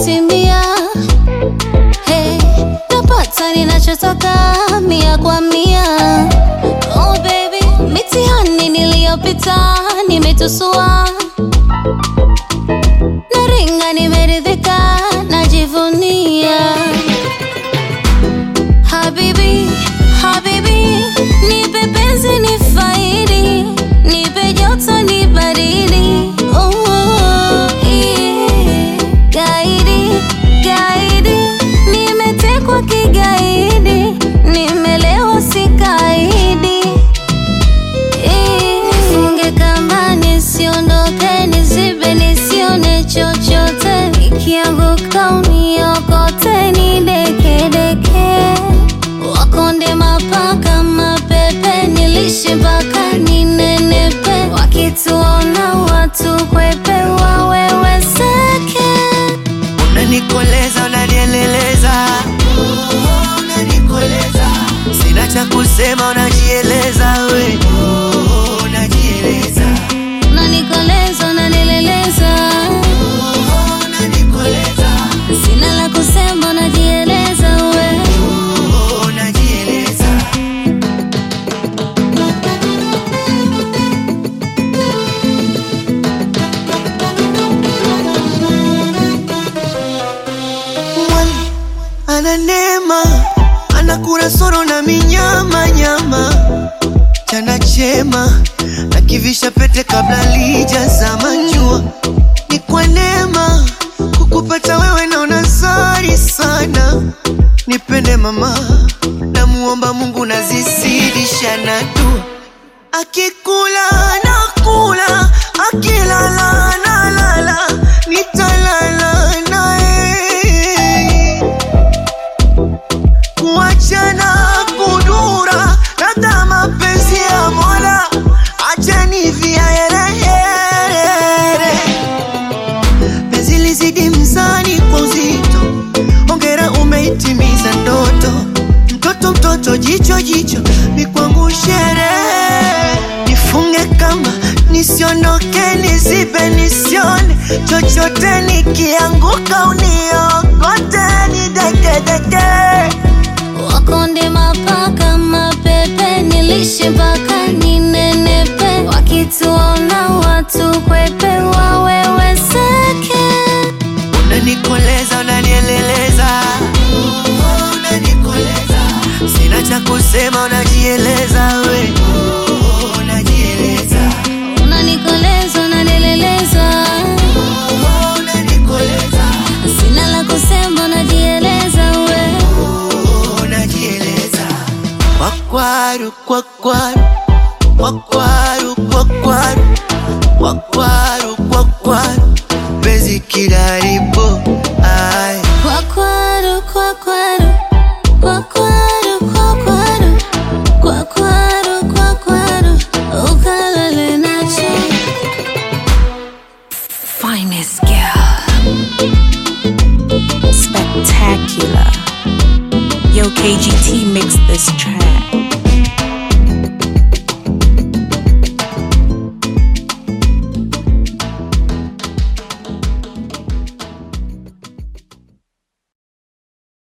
imetimia. Hey, napata ninachotaka mia kwa mia. Oh baby, mitihani niliyopita nimetusua, naringa nimeridhika, najivunia. Habibi, habibi, nipe penzi ni faidi, nipe joto ni baridi. Oh, oh, yeah. Gaidi, gaidi, nimetekwa kigaidi, nimelewa sikaidi. Eh, Nifunge kamba nisiondoke, nizibe nisione chochote, nikianguka uniokote, nidekedeke wakonde mapaka mapepe, nilishe mpaka ninenepe, wakituona watu kwepe, waweweseke. Unanikoleza, unanieleleza, oh, unanikoleza, sina cha kusema, unajieleza we, oh, unajieleza, Unanikoleza, unanileleza, oh, unanikoleza, sina la kusema, unajieleza we. oh, unajieleza. Mwali ana neema, anakula soro na minyama nyama, chana chema na kivisha pete kabla lijazama jua. Ni kwa neema kukupata wewe, naona zari sana. Nipende mama, namuomba Mungu nazizidisha na dua. Akikula nakula, akilala nalala, nitalala naye kuachana kudura labda mapenzi ya Mola acheni viaherehere penzi lizidi mzani kwa uzito ongera umeitimiza ndoto mtoto mtoto jicho jicho ni kwangu sherehe nifunge kamba nisiondoke nizibe nisione chochote nikianguka uniokote nidekedeke Wakonde mapaka mapepe, nilishe mpaka ninenepe, wakituona watu kwepe, waweweseke. Unanikoleza, unanieleleza, oh, unanikoleza, sina cha kusema, unajieleza we, oh, unajieleza, Unanikoleza, unanileleza, oh, unanikoleza, sina la kusema, unajieleza we. oh, unajieleza. Kwakwaru, kwakwaru, kwakwaru, kwakwaru, kwakwaru, kwakwaru, penzi kilaribu, ai Kwakwaru, kwakwaru, kwakwaru, kwakwaru, kwakwaru, kwakwaru, ukalale nacho. Finest girl. Spectacular. Yo, KGT mixed this track.